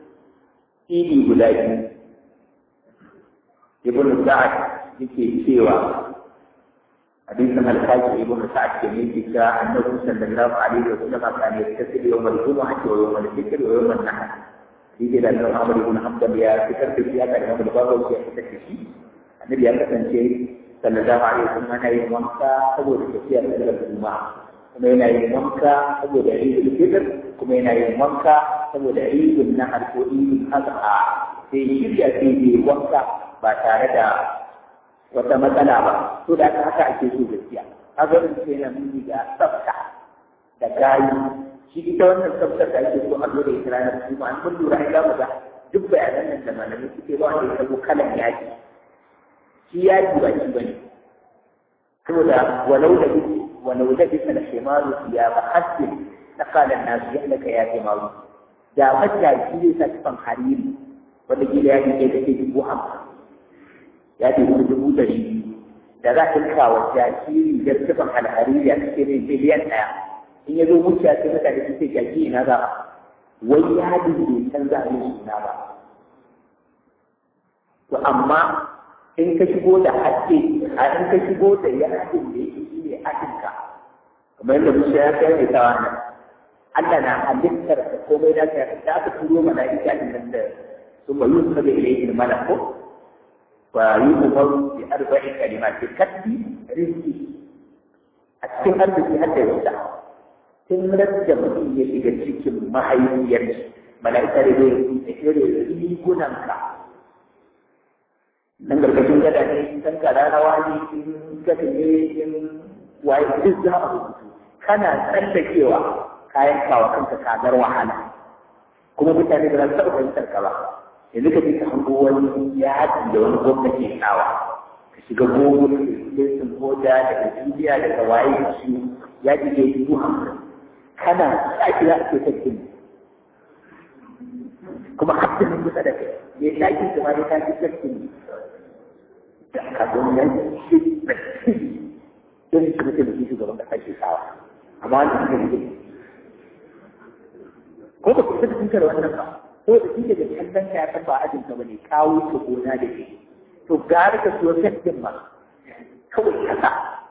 idi guda biyu ibn sa'ad yake cewa hadisin al-haji ibn sa'ad ke ne yake cewa annabi sallallahu alaihi wa sallam kana yattasil yawm al-jumu'ah wa yawm al-fitr wa yawm an-nahr yake da Imam Ahmad ibn Hanbal ya fitar da shi haka Imam Bukhari ya fitar da shi annabi ya kasance sallallahu alaihi wasallam yana yin wanka saboda tafiya da juma'a kuma yana yin wanka saboda idul fitr kuma yana yin wanka saboda idul nahar ko idul adha sai shirya sai yi wanka ba tare da wata matsala ba to da haka ake so gaskiya haka din sai na muni da tsafta da gayi shi ita wannan tsaftar da ake so a zo da ita ranar juma'a an mun lura ai za mu ga duk bayanan nan da malamai suke ba wanda ya tabo kalan yaki shi yaki ba shi bane saboda walau da bisi walau da bisa da shimaru ya ba hasbin na kalan nasu yadda ka yafe maru da mata shi zai sa tufan hariri wanda gida ya ke da ke dubu hamsin ya ce kuma dubu ɗari biyu da za ka kawo jakiri da tufan alhariri a cikin biliyan ɗaya in ya zo muciya sai mutane su ce jaki ina za wai yadin bai canza a yin suna ba to amma in ka shigo da haske a in ka shigo da yadin da yake shi ne hakinka kamar yadda musa ya kai mai tawa nan Allah na halittar da komai da ka da aka turo mala'ika din nan da sun ba yusuf da ilayhi malaku wa yusuf bi arba'i kalimati kaddi rizqi a cikin arziki har da yasa tun rajja mutum ya shiga cikin mahaifiyar mala'ika da zai rubuta irin rigunanka nan gargashin gada ne in kan kara rawa ne in gada ne in waye duk za a rubutu kana tsallakewa kayan kawa kanka kagar wahala kuma mutane da za su taɓa fahimtar ka ba yanzu ka je ka hango wani yaƙi da wani gwamnati ya kawa ka shiga gogo da sun hoda daga duniya daga waye shi yaƙi da yi hamsin kana tsaki za a ce sabbin kuma haddin kusa da kai ya ɗakin su ma ya tafi sabbin kafin nan shi da shi irin shi mutum da shugaban kasa ke sawa amma wanda suka yi ko ba ku saka tunka da wannan ba ko da shi daga kallon ka ya san ba ajin ka bane kawo ka gona da ke to gara ka so sabbin ma kawai kasa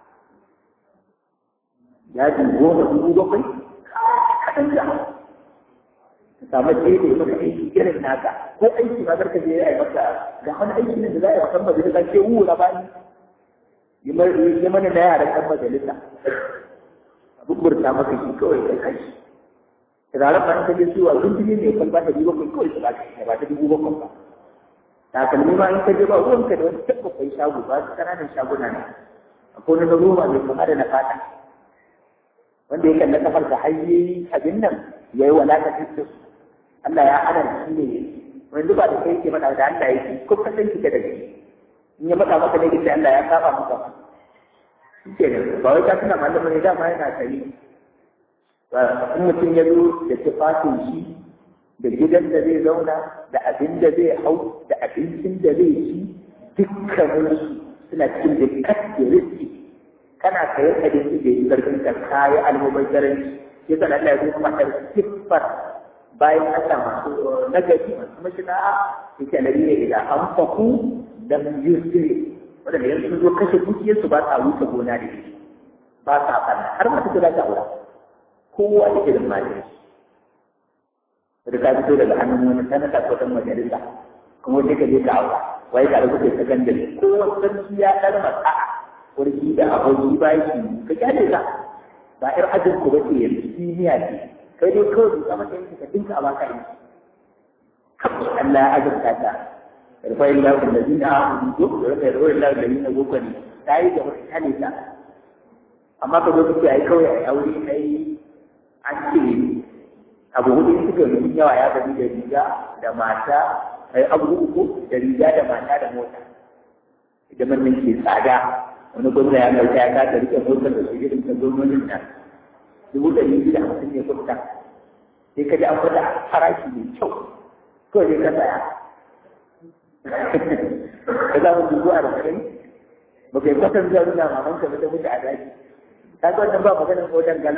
ya ji goma dubu bakwai kaɗan da ka samu daidai maka aiki irin naka ko aiki ma barka je ya yi maka ga wani aiki ne da za a yi wa kan majalisa ke wu na bani yi mana na yaran kan majalisa abin burta maka shi kawai kai kai turaren ba ta je suwa sun jini ne kan ba ta dubu bakwai kawai su ba ta ba ta dubu bakwai ba takalmi ma in ka je ba ruwanka da wani tabbakwai shago ba su ƙananan shaguna ne akwai wani na roba mai kama da na fata wanda ya kalla kafar da hayyi abin nan ya yi walakacin su Allah ya hana shi ne wani ba da kai ke faɗa da Allah ya ce ko ka san kike da shi in ya faɗa maka ne kike Allah ya saba maka shi ke ne ba wai ka tuna malama ne dama yana tari in mutum ya zo da tufafin shi da gidan da zai zauna da abin da zai hau da abincin da zai ci dukkaninsu suna cikin da kake riski kana sayan abinci da yi karfin ka kayi almubazzaranci ya san Allah ya zo kuma da siffar bayan Allah masu nagari masu mashina ya ce nabi ne idan an faku da yusri wanda yanzu sun zo kashe dukiyarsu ba sa wuce gona da shi ba sa fanna har masu kula da aura kowa da irin mali da ka fito daga hannun wani sanata ko dan majalisa kuma sai ka je ka aura wai ka rubuta sakandare kowa sarki ya dar masa'a warki da aboki baki ka kyale ka ba ir ajin ku bace yanzu duniya ce kai dai kawai ka mata yanki ka dinka a baka yanki Allah ya azurta ta yarfa illa bil ladina amanu ko da yarfa illa bil ladina gokani tayi da wata kyale ta amma ka zo ka ce ai kawai ai aure ai an ce abu hudu suka yi yawa ya gani da riga da mata ai abu uku da riga da mata da mota idan mun ke tsada wani gwamna ya ɗauka ya kasa rike motar da su irin ta gwamnonin nan dubu ɗari biyu da hamsin ne kuɗa sai ka ji an faɗa farashi mai kyau kawai sai ka saya ka za mu dubu arba'in ba kai kwatan zuwa nuna maman ka ta mutu a daji ta ga wannan ba maganar motar gana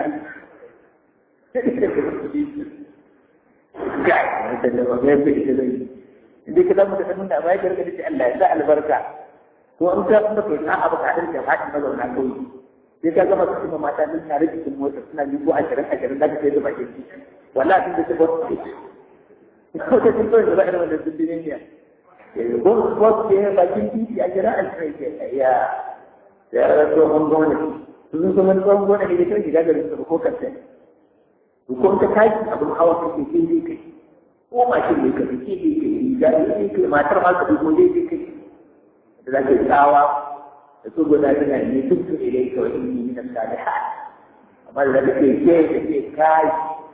ga wata da ba mai fi ita zai inda ka zama ta nuna ba ya karka da Allah ya sa albarka ko an ka kuma kai na abu ka dinka hadin mazauna kauye sai ka gama su kuma mata din tare cikin mota suna dubu ashirin ashirin da kai da bakin ci wallahi sun da su ba ko ta sun kawai da ba'ir wanda sun dinin ne ko ko ke bakin titi a jira ashirin ke ya da ya rasa tsohon gwamnati sun zama tsohon gwamnati da kan shiga garin su ko kanta ko ta tashi abin hawa kake sai dai kai ko mashin ne ka fi ke dai kai riga ne dai kai matar ma ka fi ko dai kai da za ka yi tsawa da so guda tana ne duk su ilai ka wani ne na salihat amma da za ka ce ke da ke kai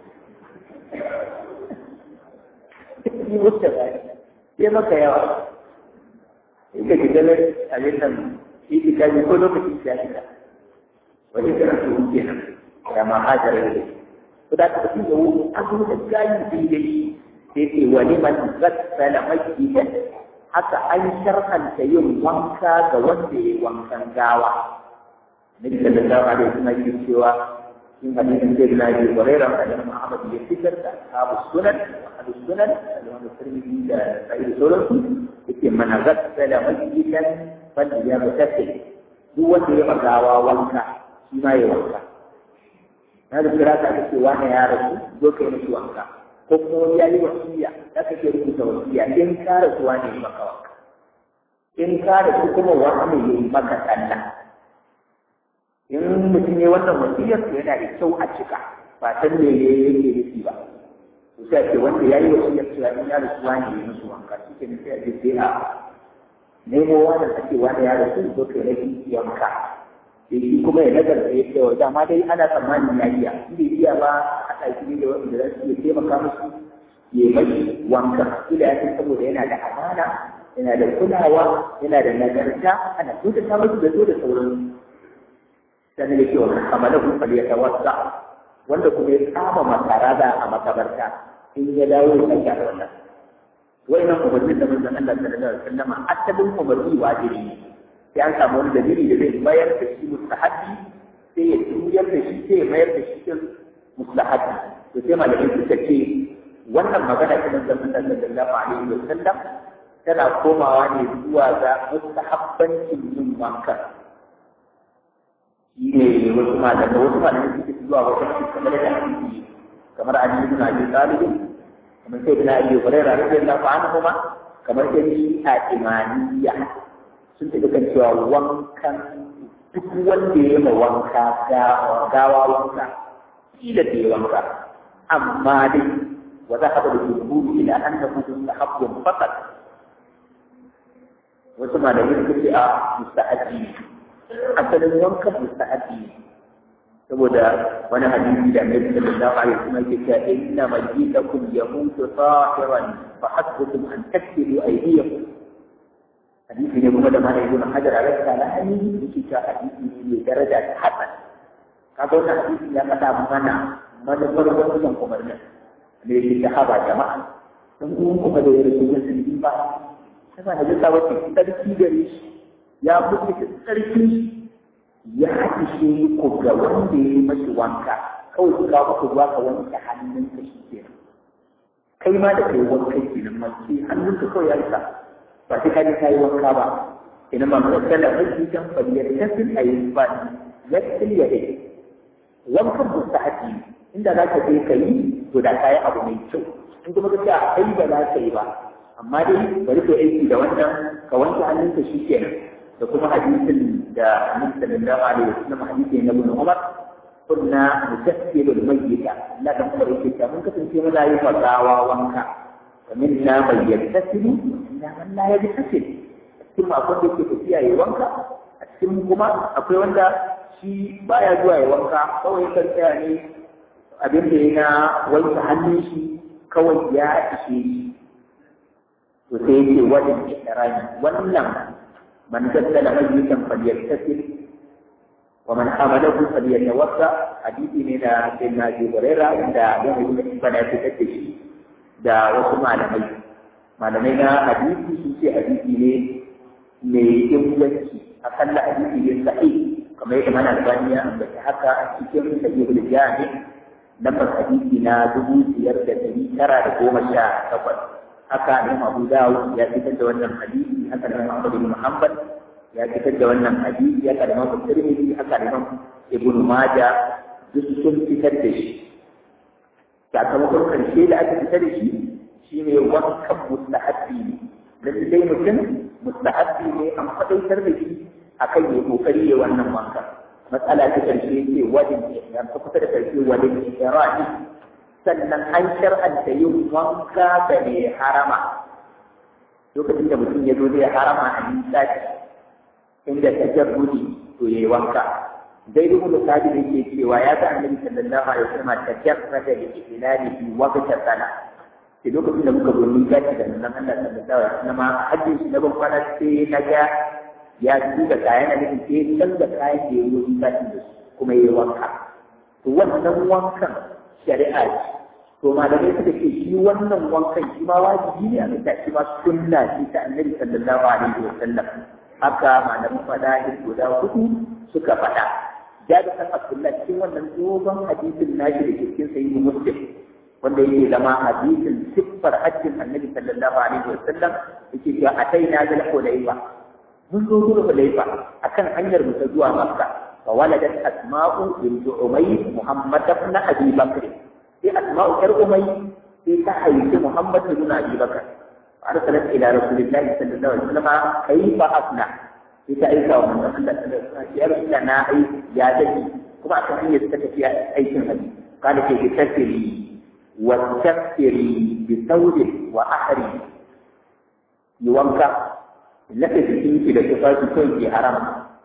yi wuce ba sai maka yawa in ka shiga nan abin nan shi ki kaji ko lokacin ya shiga wani kana su wuce nan ya ma hajar da ko da ka fi da wuri an zo da gayi daidai sai ce wani man gassala masjidan haka an sharhanta yin wanka ga wanda ya wankan gawa Nabi sallallahu alaihi wasallam ke cewa in hadisin da na yi Hurairah da Imam Ahmad ya fitar da Abu Sunan Abu Sunan da Imam Tirmidhi da Sa'id Sauransu yake mana gassala masjidan fal ya mutasil duk wanda ya magawa wanka shi ma ya wanka na da kira ka ce wani ya rasu zo kai mishi wanka ko kuma wani ya yi wasiya da kake rubuta wasiya in ka rasu wani ya maka wanka in ka rasu kuma wani ya yi maka sallah in mutum ya wannan wasiyar to yana da kyau a cika ba san me ya yake nufi ba to sai ce wanda ya yi wasiyar cewa in ya rasu wani ya musu wanka shi ke nufi a ce sai a nemo wani ake wani ya rasu zo kai na wanka sai shi kuma ya nazarta ya cewa dama dai ana tsammanin ya iya shi bai iya ba haɗa shi da wanda za su iya taimaka musu ya mai wanka kila ya san saboda yana da amana yana da kulawa yana da nagarta ana kyautata musu da so da sauran sannan da cewa kamar kun fali ya tawassa wanda kuma ya kama makara da a makabarta in ya dawo ya sake a wannan wannan umarnin da manzon Allah sallallahu alaihi wasallam asalin umarni wajibi ne sai an samu wani dalili da zai mayar da shi mustahabi sai ya juyar da shi sai ya mayar da shi cikin mustahabi to sai malamai suka ce wannan magana ta manzon Allah sallallahu alaihi wasallam tana komawa ne zuwa ga mustahabbancin yin wanka shi ne wasu malamai wasu malamai suke zuwa wata kamar da hadisi kamar Ali ibn Abi Talib kamar sai ibn Abi Hurairah radiyallahu anhu ma kamar sai a imaniya sun tafi kan cewa wankan duk wanda ya ma wanka gawa wanka kila da ya wanka amma dai wa za haɗa da jumhur ila an da mutum da haɓɓun fakat wasu malamai suka ce a mustahabi asalin wankan mustahabi saboda wani hadisi da annabi sallallahu alaihi wasallam yake cewa inna majitakum yamutu tahiran fa hasbukum an taksilu aydiyakum hadisi ne kuma da mana ibn hajar alaihi salam yake cewa hadisi ne mai daraja ta hasan kaga wannan hadisi ya faɗa mana manufar wannan umarnin da yake ta haba jama'a dan uwan kuma da ya rasu musulmi ba sai ba hadisi ba ce sarki gare shi ya mutu sarki ya ishe ku ga wanda ya yi mashi wanka kawai ku kawo ku ruwa ka wanke hannunka shi kenan kai ma da kai wanka kenan ma sai hannunka kawai ya isa ba sai kaji kayi wanka ba ina ma mun kalla aiki kan faliyar tasil ayi ba yasil ya dai wankan mustahabi inda za ka je ka yi to da kayi abu mai kyau in kuma ka ce ai ba za ka yi ba amma dai bari ka aiki da wannan ka wanke hannunka shi kenan da kuma hadisin da Annabi sallallahu alaihi wasallam hadisi na Ibn Umar kunna mutassilul mayyita la da kuma yake ta mun kasance muna yi fadawa wanka ومنا من يغتسل ومنا من لا يغتسل cikin akwai da ke tafiya ya wanka a cikin kuma akwai wanda shi baya zuwa ya wanka kawai kan tsaya ne abin da ya na wanke hannun shi kawai ya ishe shi to sai yake wajen ihrami wannan man gaddala mayyitan falyattasil wa man hamalahu falyatawassa hadisi ne da sayyidina Abu Hurairah da ya yi bana fitar da shi da wasu malamai malamai na hadisi sun ce hadisi ne mai inganci akalla hadisi ne sahi kamar yadda mana albani ya ambaci haka a cikin sahihul jami lambar hadisi na dubu biyar da dari tara da goma sha takwas haka ne abu dawud ya fitar da wannan hadisi haka ne muhammad bin muhammad ya fitar da wannan hadisi haka ne muhammad tirmidhi haka ne ibn majah duk sun fitar da shi sakamakon karshe da aka fita da shi shi ne wankan mustahabbi ne lalle dai mutum mustahabbi ne an faɗaitar da shi akan yi kokari ya wannan wanka matsala ta karshe ce wadin ya ta kusa da karshe wadin ihrami sannan an shar'anta yin wanka da mai harama lokacin da mutum ya zo zai harama a misali inda ta jarrudi to yayi wanka dai duk da sabi da yake cewa ya ga annabi sallallahu alaihi wasallam ta jarrada da ihlali fi waqti sana ke lokacin da muka zo ni gaci da nan Allah sallallahu alaihi wasallam hajjin shi na ban kwana sai na ga ya duba kayan da nake sai canza kayan da ya yi gaci da su kuma yayi wanka to wannan wankan shari'a ce to malamai suka ce shi wannan wankan shi ma wajibi ne a ga shi ma sunna ce ta annabi sallallahu alaihi wasallam haka malaman fada'il guda hudu suka faɗa jabi kan abdullah cikin wannan dogon hadisin nashi da ke cikin sahihu muslim wanda yake zama hadisin siffar hajjin annabi sallallahu alaihi wasallam yake cewa ataina bil hulayfa mun zo zuwa hulayfa akan hanyar mu ta zuwa makka fa waladat asma'u bint umayy muhammad ibn abi bakr sai asma'u yar umayy sai ta haifi muhammad ibn abi bakr arsalat ila rasulillahi sallallahu alaihi wasallam kaifa asna sai ta aika wa manzon Allah sallallahu alaihi wasallam ya rasulullah na ai ya dake kuma akan hanyar ta tafiya aikin haji kana ke tasiri wa tafsiri bi saudi wa ahri yi wanka lafi jikin ki da tufafi kai ke haram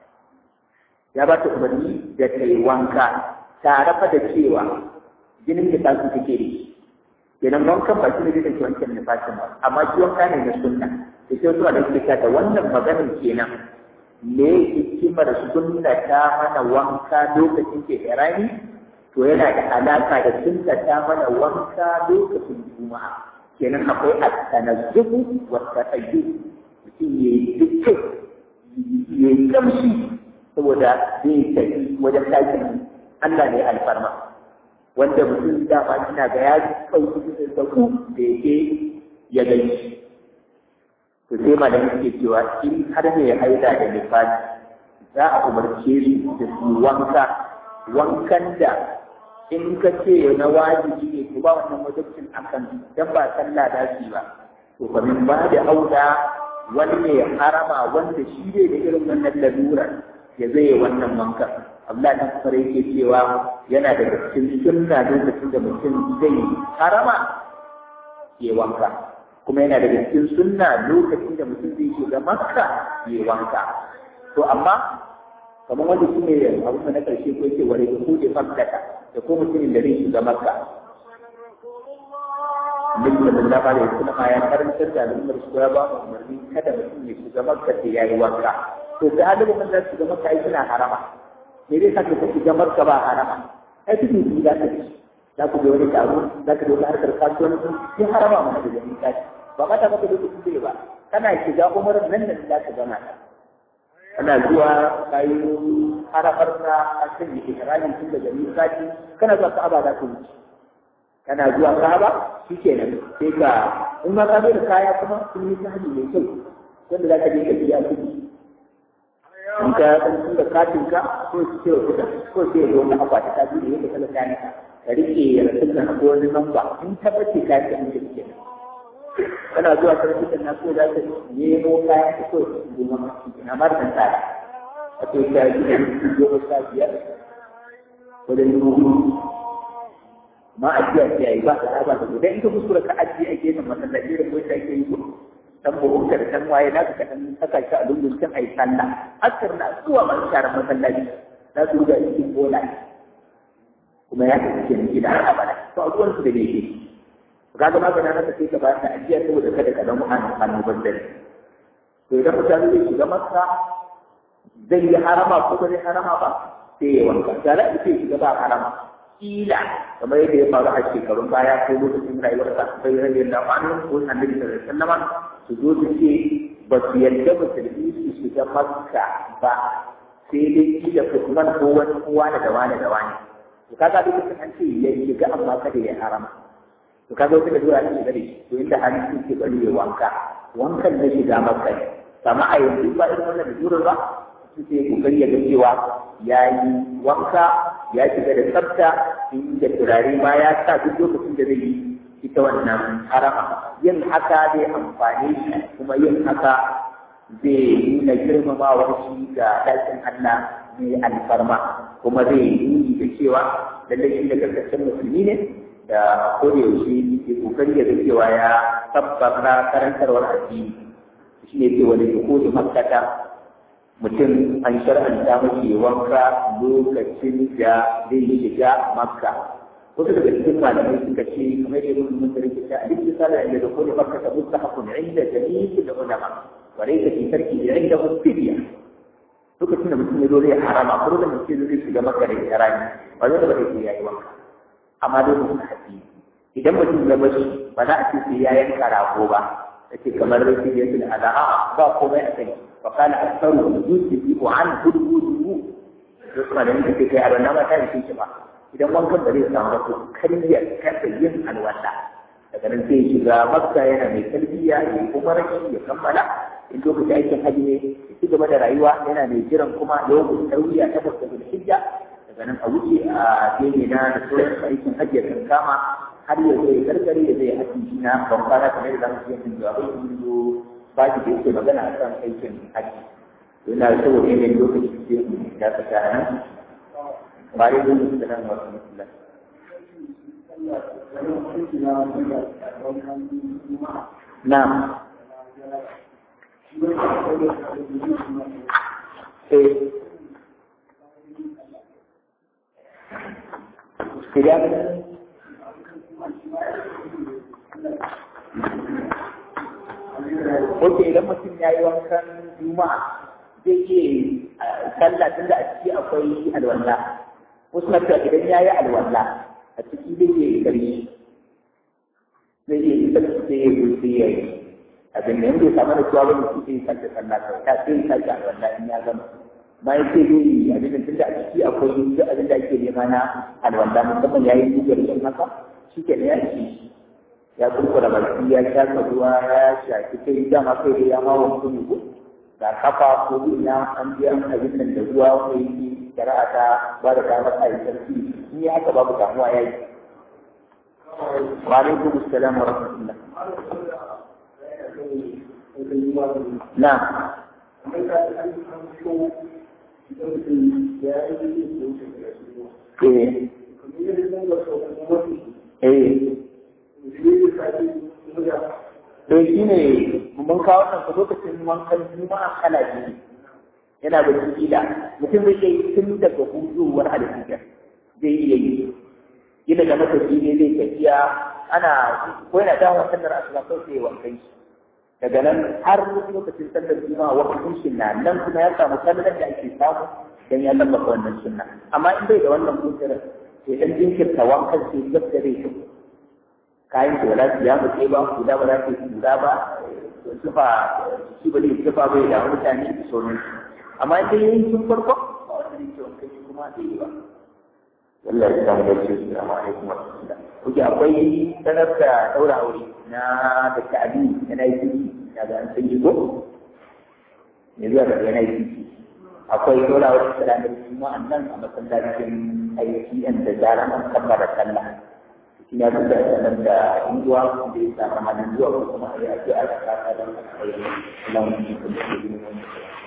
ya ba ta umarni da ta yi wanka tare fa da cewa jinin da ta su take da shi kenan wankan ba shi ne zai wancan nufashin ba amma shi wanka ne na sunna da sai zuwa da suke da wannan maganin kenan me hikimar sunna ta mana wanka lokacin ke irani to yana da alaka da sunna ta mana wanka lokacin juma'a kenan akwai at-tanazzuhu wa at-tayyib mutum ya yi dukkan ya yi kamshi saboda zai tafi wajen takin Allah ne alfarma wanda mutum dama ina ga ya ɗauki da sauku da yake ya gani to sai malamin suke cewa in har mai haida da nifasi za a umarce su da su wanka wankan da in ka ce na wajibi ne to ba wannan wajibcin akan dan ba sallah da shi ba to fa min ba da auda wani mai harama wanda shi ne da irin wannan lalurar ya zai wannan wankan Allah ta fara yake cewa yana da cikin sunna lokacin da mutum zai harama ya wanka kuma yana da cikin sunna lokacin da mutum zai shiga makka ya wanka to amma kamar wanda shi ne abu na karshe ko yake wani ko da makkata da ko mutumin da zai shiga makka Nabi sallallahu alaihi wasallam ya karantar da al'ummar su ya ba mu umarni kada mutum ya shiga makka sai ya yi wanka to da alibu mun da shiga makka ai suna harama me zai saka ka shiga makka ba harama ai cikin su za ka ci za ku ga wani taro za ka dauka harkar kasuwanci sai harama mana da jami'a kaci ba ma ta maka lokacin zai ba kana shiga umarar nan da za ka gama ta kana zuwa kayi haramar na a kan yi ikirarin tun daga miƙaci kana zuwa ka'aba za ka wuce kana zuwa ka'aba shi kenan sai ka in ma ka zo da kaya kuma sun yi sahabi mai kyau wanda za ka je ka biya kuɗi in ka san tun da katin ka ko su ce kuɗa ko sai ya zo na akwati ka biyu da yadda kala kayan ka ka rike ya rasu da ko wani namba in tabbace ka ce an ce kenan kana zuwa sarki na so za ka nemo kayan ka so su zo maka cikin amma da tsara a to ta yi da su goma sha biyar wajen dubu ma ajiya ce yayi ba ta ba ta idan in ka kuskura ka ajiye a gefen masallaci da ko sai ke yi dan buhun da dan waye na ka dan saka shi a lungun kan ai sallah askar na zuwa man sharar masallaci za su ga cikin bola kuma ya tafi kenan gida har abada to a ruwan su da ne kaga ma bana naka sai ka ba ta ajiya saboda kada ka zama an annoban dare to idan mutane zai shiga makka zai yi harama ko ba zai harama ba sai ya wanka da za a ce shiga ba harama kila kamar yadda ya faru a shekarun baya ko lokacin rayuwar sa bai rage da wani ko annabi sallallahu alaihi wasallam su zo su ce ba su yarda musulmi su shiga makka ba sai dai kila Usman ko wani kowa da wani da wani to kaga duk an ce ya shiga amma kada ya harama to ka zo kika dora shi gare to inda hali shi ke bari ya wanka wankan na shiga makka ne amma a yanzu ba irin wannan da dura ba su ce kokari ya ga cewa ya yi wanka ya shiga da tsafta inda turare ma ya sa duk lokacin da zai yi ita wannan harama yin haka zai amfani shi kuma yin haka zai nuna girmamawar shi ga ɗakin Allah mai alfarma kuma zai yi da cewa lallai shi da karkashin musulmi ne da koda yaushe ke kokari da cewa ya tabbata karantarwar addini shi ne ce wani ko da makkata mutum an shar'anta mashi wanka lokacin da zai shiga makka wasu daga cikin malamai suka ce kamar yadda mun mun rike ta alif sala inda da kullu makka ta mustahaqun inda jami'il ulama wa laysa fi tarki inda fidiya lokacin da mutum ya zo zai harama ko da mutum zai shiga makka da irani ba zai da bai yayi wanka amma dai mutum haƙi idan mutum ya bashi ba za a ce sai ya yanka rago ba yake kamar rashin yasin ala'a ba komai a kai fa kana aktsaru yusibu an hududu to kuma da nake kai a ranar mata da shi ba idan wankan ba zai samu ba to kariya kasa yin alwala daga nan sai shiga makka yana mai tarbiyya ya kuma rashi ya kammala in lokacin aikin haji ne ya ci gaba da rayuwa yana mai jiran kuma lokacin tarwiya ta bakwai da hijja daga nan a wuce a gefe na da sauran aikin haji ya kan kama har ya zai gargare ya zai haji shi na ban kwana kamar da zamu yi jawabai sun zo ba shi da yake magana a kan aikin haji yana da saboda yanayin lokaci sai mu ya ka ta nan ba dai don su da nan wasu musulman Na'am. Eh. Tidak. Oke, idan mutum ya yi wankan juma'a zai iya sallah tunda a ciki akwai alwala. Wasu na cewa idan ya yi alwala a ciki zai iya gari zai iya isa sai ya gudu ya yi. Abin da yanzu samu da cewa wani su sai sake sallah kawai ta sai sake alwala in ya gama. Ma ya ce zai yi abin da tunda a ciki akwai duk abin da ake nema na alwala musamman ya yi gudu da haka shi ke ya ci ya kurkura baki ya shafa ruwa ya shafi kai dama kai da ya mawa mutum ne da kafa ko ina an biya abin nan da ruwa wanda yake shari'a ta ba da damar a yi sarki in yi haka babu damuwa ya yi wa alaikum assalam wa rahmatullah na eh eh don shi ne mun kawo nan ku lokacin wankan juma'a kala biyu yana da kila mutum zai iya yi tun daga huzuwar alfijar zai iya yi gina da matafi ne zai tafiya ana ko yana dawo sallar asuba kawai sai ya wankan shi daga nan har lokacin sallar juma'a wakilin shi na nan kuma ya samu sallar da ake samu dan ya tabbata wannan sunna amma in bai da wannan kusurar sai dan jinkirta wankan sai gab da zai shi kayan da wala ya mutu ba guda ba za ta yi guda ba sufa shi ba zai sufa bai da mutane da sauran amma idan yayin sun farko ba wanda zai ce wanka shi kuma zai yi ba wallahi ya samu gaske su da alaikum wa rahmatullah kuke akwai sanar da daura aure na da ta'abi yana yi ciki daga an san ko ne zuwa daga yana yi ciki akwai daura aure da ranar juma'a nan a masallacin aiki da zaran an kammala sallah ya duka sanar da hinduwa da ya samu halin zuwa ko kuma a yi addu'a da kasa don a yi lamun da ya